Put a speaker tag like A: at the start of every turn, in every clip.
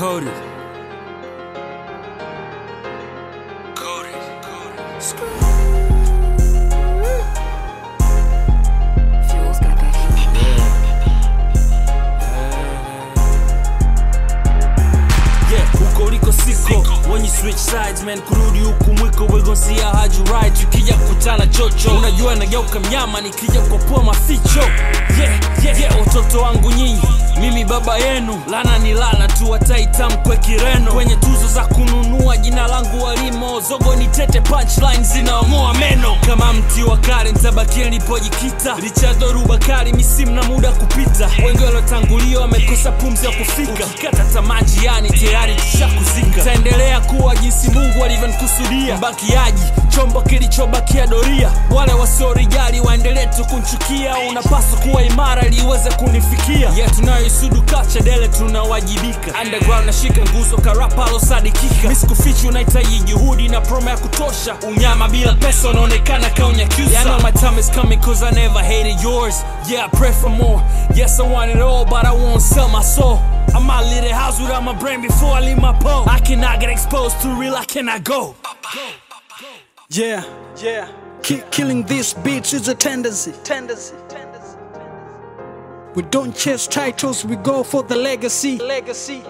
A: Cody. Cody.
B: Fuel's got that
A: Yeah, huko uliko siko when you switch sides man kurudi huku mwiko we gon see how hard you ride tukija kukutana chocho unajua nageuka mnyama nikija kukopoa maficho yeah, yeah, yeah, watoto wangu nyinyi mimi baba yenu lana ni lana tu wataitamkwe kireno kwenye tuzo za kununua jina langu walimo zogo ni tete punchline zinaomoa meno kama mti wa kale ntabakia nilipojikita lichadoruba kali misimu na muda kupita wengi waliotangulia wamekosa pumzi ya kufika ukikata tamaa njiani tayari tushakuzika taendelea kuwa jinsi mungu alivyonikusudia mbakiaji chombo kilichobakia doria wale wasiorijali waendelee tu kunchukia unapaswa kuwa imara ili uweze kunifikia yeah, tunayoisudu kachadele tunawajibika underground nashika nguzo karapa alosadikika misikufichi unahitaji juhudi na promo ya kutosha unyama bila pesa unaonekana kaunyakyusa yeah, I know my time is coming cause I never hated yours yeah I pray for more yes I want it all but I won't sell my soul I might leave the house without my brain before I leave my pole I cannot get exposed to real I cannot go
C: Yeah, yeah. Ki- killing these beats is a tendency. Tendency. We don't chase titles, we go for the legacy. Legacy.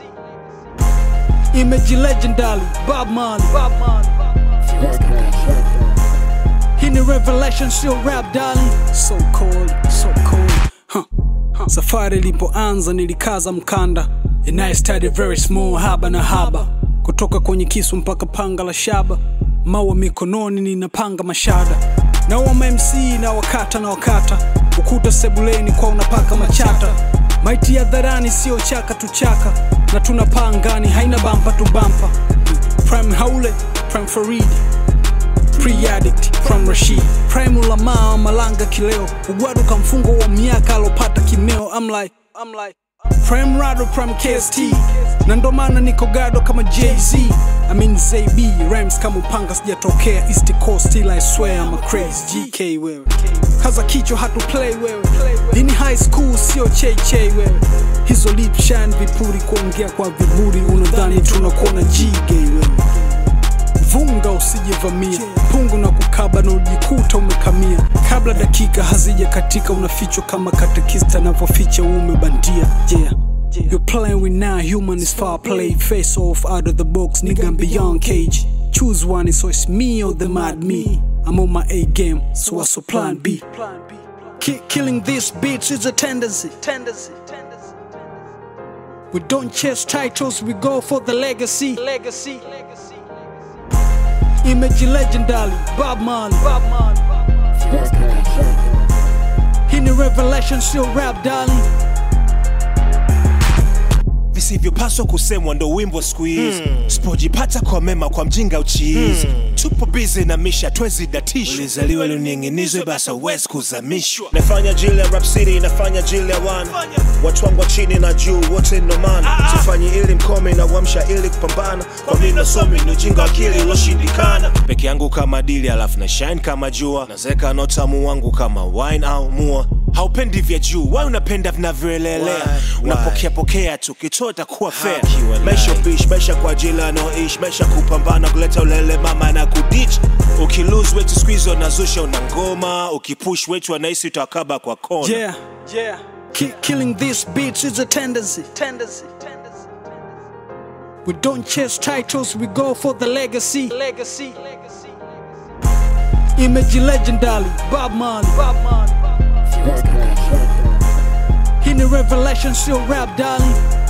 C: Image legendary, Bob Marley. Bob Marley.
B: Fuel's got that
C: Hii ni revelation, sio rap darling. So cold, so cold. Huh. Huh. Safari ilipoanza nilikaza mkanda and I started very small, haba na haba, kutoka kwenye kisu mpaka panga la shaba, mawa mikononi ninapanga mashada, na wama MC na wakata na wakata, ukuta sebuleni kwa unapaka machata, maiti ya dharani sio chaka tu chaka, na tunapaa angani haina bampa tu bampa, prime haule prime faridi pre-addict from Rashid Prime Ulamaa Malanga kileo Ugwadu kamfungo wa miaka alopata kimeo I'm like, I'm like Prime Rado Prime KST na ndo maana niko gado kama Jay-Z I mean ZB Rhymes kama upanga sijatokea East Coast still I swear I'm a crazy GK wewe Kaza kichwa hatu play wewe Hii high school sio cheche wewe Hizo lip shine vipuri kuongea kwa viburi Unadhani tunakuona G-gay wewe vunga usijevamia pungu na kukaba na ujikuta umekamia kabla dakika hazija katika unafichwa kama katekista anavyoficha uume bandia yeah You're playing with now human is far play face off out of the box nigga I'm beyond cage choose one so it's me or the mad me I'm on my A game so what's your plan B Ki- killing these beats is a tendency tendency we don't chase titles we go for the legacy legacy Image legendary, Bob Marley. Bob Marley.
B: Fuel's got that
C: Hii ni revelation, sio rap darling.
D: visivyopaswa kusemwa ndo wimbo siku hizi hmm. sipojipata kwa mema kwa mjinga uchiizi hmm. tupo bizi na misha twezi datishwa ulizaliwa luning'inizwe basa uwezi kuzamishwa nafanya jili ya rap city nafanya jili ya wana watu wangu wa chini na juu wote nomana sifanyi ili mkome na uamsha ili kupambana kwa mimi nasomi ni ujinga akili uloshindikana peke yangu kama dili alafu na shine kama jua nazeka notamu wangu kama wine au mua haupendi vya juu wai unapenda vinavyoelelea
E: Why?
D: unapokea pokea tu kichota kuwa fair
E: kiwa
D: maisha
E: lie.
D: bish maisha kwa ajili anaoishi maisha kupambana kuleta ulele mama na kudich ukilose wetu squeeze unazusha una ngoma ukipush wetu anahisi utakaba kwa kona
C: Yeah, yeah. Ki- killing these beats is a tendency. Tendency. We don't chase titles, we go for the legacy. Legacy. Image legendary, Bob Marley. Bob Marley.
B: Fuel's got that
C: Hii ni revelation, sio rap darling.